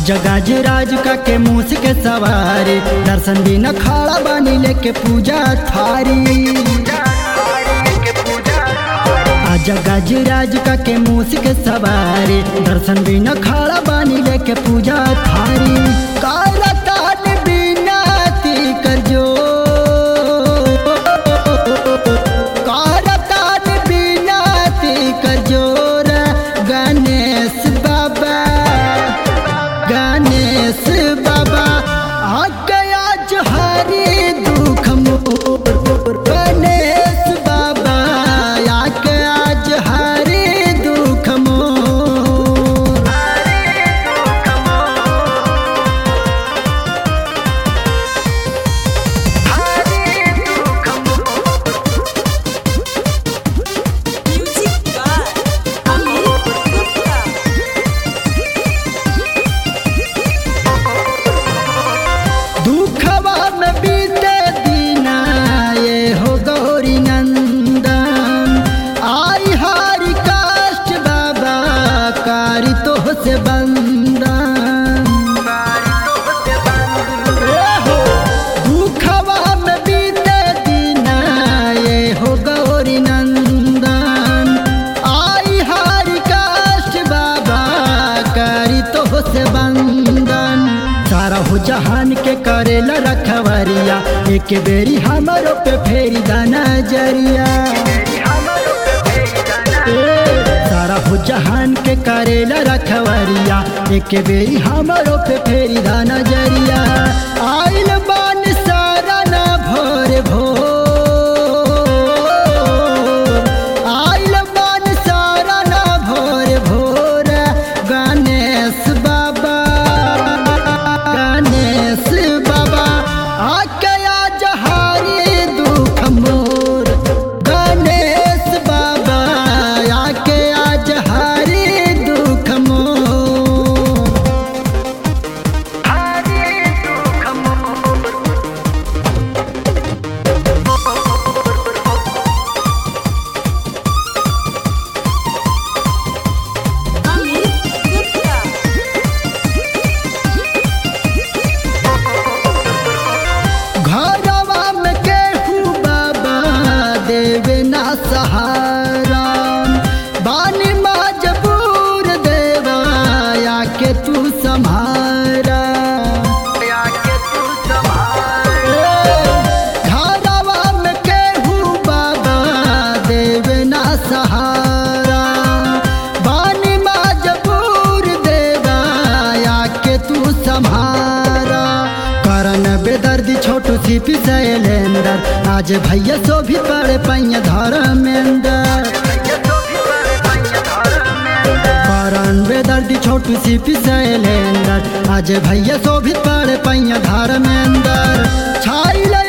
जगाज राज का के मूस के सवारी दर्शन बिना खड़ा बानी लेके पूजा थारी आजा गजराज का के मूस के सवारी दर्शन बिना खड़ा बानी लेके पूजा थारी काला तान बिना ती कर जो काला तान बिना ती कर जोर गणेश बाबा गणेश बाबा आ गया हरी दुख मोर गणेश बाबा आ गया हरी दुख मोर Music by Amit Gupta. दुखवा में बीते दीना ये हो गौरी नंदन आई हारी काष्ट बाबा कारी तो से बंदन ए हो, दुखवा में बीते दीना ये हो गौरी नंदन आई हारी काष्ट बाबा कारी तो से बंदन सारा हो जहान के करेला रखवरिया एक बेरी हमारो पे फेरी दाना जरिया ए, सारा हो जहान के करेला रखवरिया एक बेरी हमारो पे फेरी दाना जरिया आइल बान सारा ना भोर भोर आइल बान सारा ना भोर भोर गणेश बाबा गणेश बाबा आकया जहारी दुख मोर गणेश बाबा आकया जहारी दुख मोर Amit Gupta. घरवा में केहू बाबा देवे ना सहारा बानी मजबूर देवा आके तू सम्हारा घरवा में केहू बाबा देवे ना सहारा बानी मजबूर देवा आके तू सम्हारा करन बेदर्दी छोटू सी पिसैलेंदर आज भैया सो भी पड़े पैया धर्मेंदर करन बेदर्दी छोटू सी पिसैलेंदर आज भैया सो भी पड़े पैया धर्मेंदर छाइल